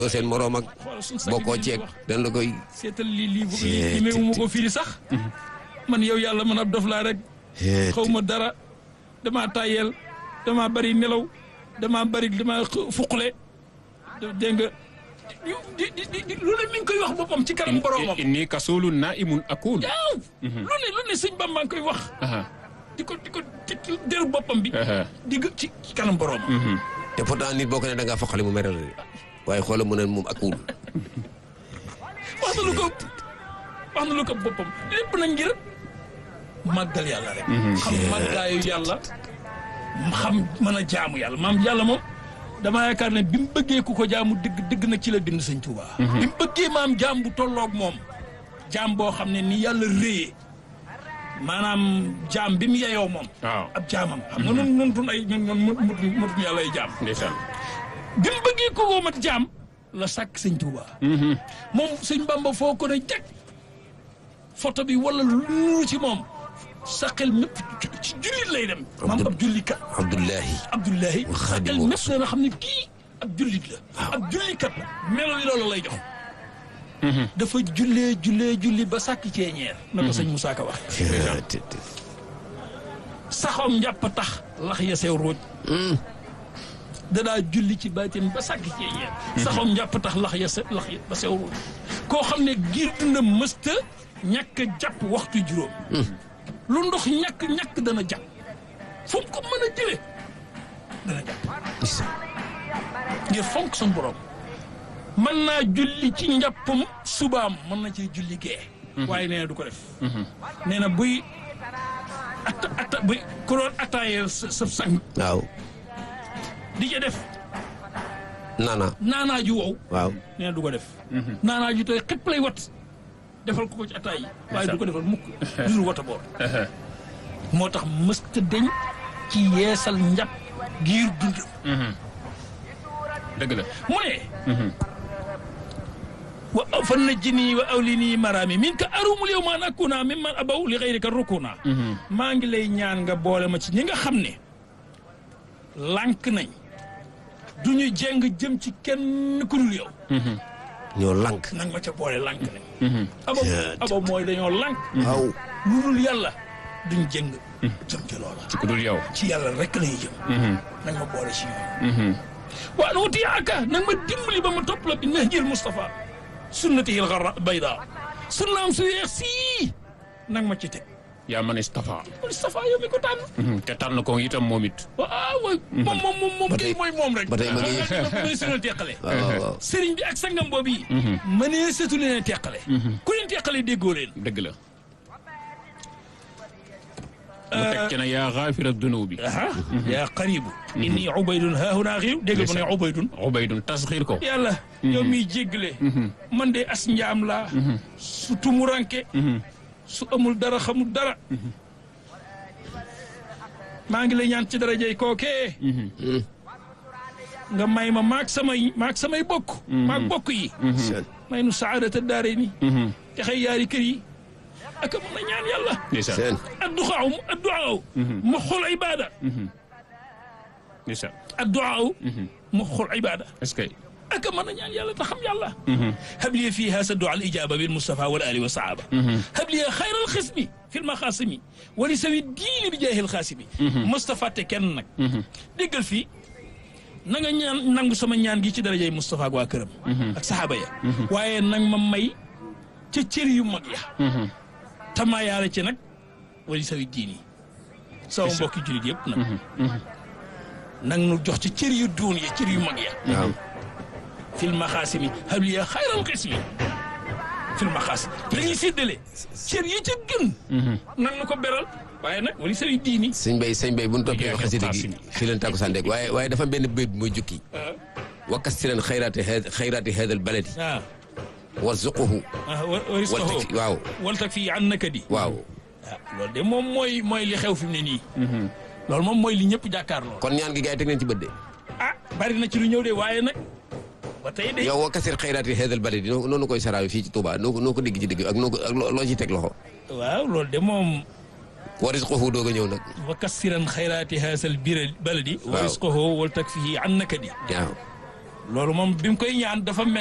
seen moroom ak xoolal suñu sang bokkoo bi ceeg wax. dañ la koy seetal li lii bu Cee- li meewu ma ko firi sax man yow yàlla man ab dof laa rek xaw ma dara damaa tàyyeel damaa bari nelaw damaa bari damaa xë- fuqule dégg nga di di di di lu ne mi ngi koy wax boppam ci kanam boromam. inni kasulun naimun akul waaw lu ne lu ne sëñ Bamba ngi koy wax aha di ko di ko di ko deru boppam bi. aha di gë- ci ci kanam boromam. te pourtant nit boo ko ne da ngaa foqale mu mere la de waaye xoolal mu ne moom ak wul wax na lu ko wax na lu ko boppam lépp na ngir màggal yàlla rek. xam màggaayu yàlla xam mën a jaamu yàlla maam yàlla moom damaa yaakaar ne bi mu bëggee ku ko jaamu dëgg dëgg nag ci la bind sëñ Tuuba. bi mu bëggee maam jaam bu tolloog moom jaam boo xam ne ni yàlla réyee maanaam jaam bi mu yeyoo moom. waaw ab jaamam xam nga noonu noonu tun ay ñun ñun mutuñ mutuñ yàlla ay jaam. ndeysaan bi mu bëggee ko woo mat jaam la sàkk sëñ Tuuba. moom sëñ Bamba foo ko ne jag photo bi wala lu nuru ci moom sa xel mépp ci- ci jullit lay dem. maam ab jullikat Abdullahi Abdullahi wa sa Xaadimu xel mépp dana xam ne kii ab jullit la. ab jullikat la melo yi loolu lay jox. dafa jullee jullee julli ba sàkk ceeñeer. na ko sëñ Moussa Ka wax. saxoom njàpp tax lax ya sew ruuj. danaa julli ci baatin ba sàkk ceeñeer. saxoom njàpp tax lax ya se lax ya ba sew ruuj. koo xam ne giir dundam mësta ñàkk a jàpp waxtu juróom. lu ndox ñàkk ñàkk dana jàpp. fu mu ko mën a jëlee dana jàpp. ngir fonk suñu borom. mën naa julli ci njàppam subaam mën na cee julli gee. waaye nee na du ko def. nee na buy atta atta buy ku doon attaayeel sa sa sang waaw di ca def naana naanaa ju wow. waaw nee na du ko def. naanaa ju tooy xëpp lay wat defal ko ko ci attaay yi. waaye du ko defal mukk jur wata boor. moo tax mësta deñ ci yeesal njàpp giir dundam. dëgg la mu ne wa fan na jini wa awli nii maraami min ka arumul yow maan akuna min man abaw li xëyrika rukuna maa ngi lay ñaan nga boole ma ci ñi nga xam ne lànk nañ du ñu jeng jëm ci kenn ku dul yow ñoo lank nang ma ca boole lànk nañ abaw abaw mooy dañoo lànk waaw lu dul yàlla duñ jëng jëm ci loola ku dul yow ci yàlla rek lañuy jëm nang ma boole ci ñoom waa nu wuti aka nag ma dimbali ba ma topp la bi nahjil Moustapha sunnatihi al-gharra bayda sunnaam su yeex sii nag ma ci teg yaa man istafa Moustapha yow mi ko tànn te tànn ko itam moom it waaw waay moom moom moom moom Ba kay tey- mooy moom rek ba tey ma ngi- mënee su leen teqale waaw waaw sëriñ bi ak sangam boobu yi mënee setu leen a teqale ku leen teqale déggoo leen dëgg la mu teg ci ne yaa xaafira dunubi aha yaa qaribu inni ubaydun haahuna xiiw dégg mu ne ubaydun ubaydun tasxiir ko yàlla yow miy jéggale man de as njaam laa su tumuranke su amul dara xamul dara maa ngi lay ñaan ci darajay kookee nga may ma maag samay maag samay bokk maag bokk yi may nu saadata daare ni te xëy yaari kër yi ak mën a ñaan yàlla ndeysaan seen adduxaaw adduxaaw mu xol ibada ndeysaan adduxaaw mu xol ibada est-ce que ak mën a ñaan yàlla te xam yàlla habli fiha saddu al ijaba bil mustafa wal ali wa sahaba habli xayra al xismi fi l maxaasimi wali sawi diini bi jaahil xaasimi mustafa te kenn nag déggal fii na nga ñaan nangu sama ñaan gi ci darajay mustafa ak waa këram ak saxaaba ya waaye nag ma may ca cër yu mag ya tamaa yaara ci nag wali sawi diini sama mbokki julit yëpp nag nag nu jox ci cër yu duun ya cër yu mag ya waaw fil maxaasimi habliya xayral xismi fil maxaas la ñuy séddale cër yi ca gën nan na ko beral waaye nag wali sawi diini sëñ bay sëñ bay bu ñu toppee Liggéey xasida ak gi Qaasim. fi leen tàkku sàndeeg waaye waaye dafa benn béy bu muy jukki wakkas si leen xayraati xeed xayraati xeedal baladi ah warzuquhu ah wa- wal waristahu tak waaw wal tak fii an nakadi waaw ah loolu de moom mooy mooy li xew fi mu ne nii loolu moom mooy li ñëpp jàkkaarloo kon ñaan gi gars yi teg nañ ci bët de ah bari na ci lu ñëw de waaye nag ba tey de yow wakkasir xayraati xeedal baladi noo noonu koy saraawi fii ci Touba noo ko noo ko digg ci digg ak noo ko ak loo loo ciy teg loxo waaw loolu de moom warisquhu doog a ñëw nag wa kassiran xayraati haasal bira baladi wa Waaw. risqahu wal tak fii an nakadi waaw loolu moom bi mu koy ñaan dafa mel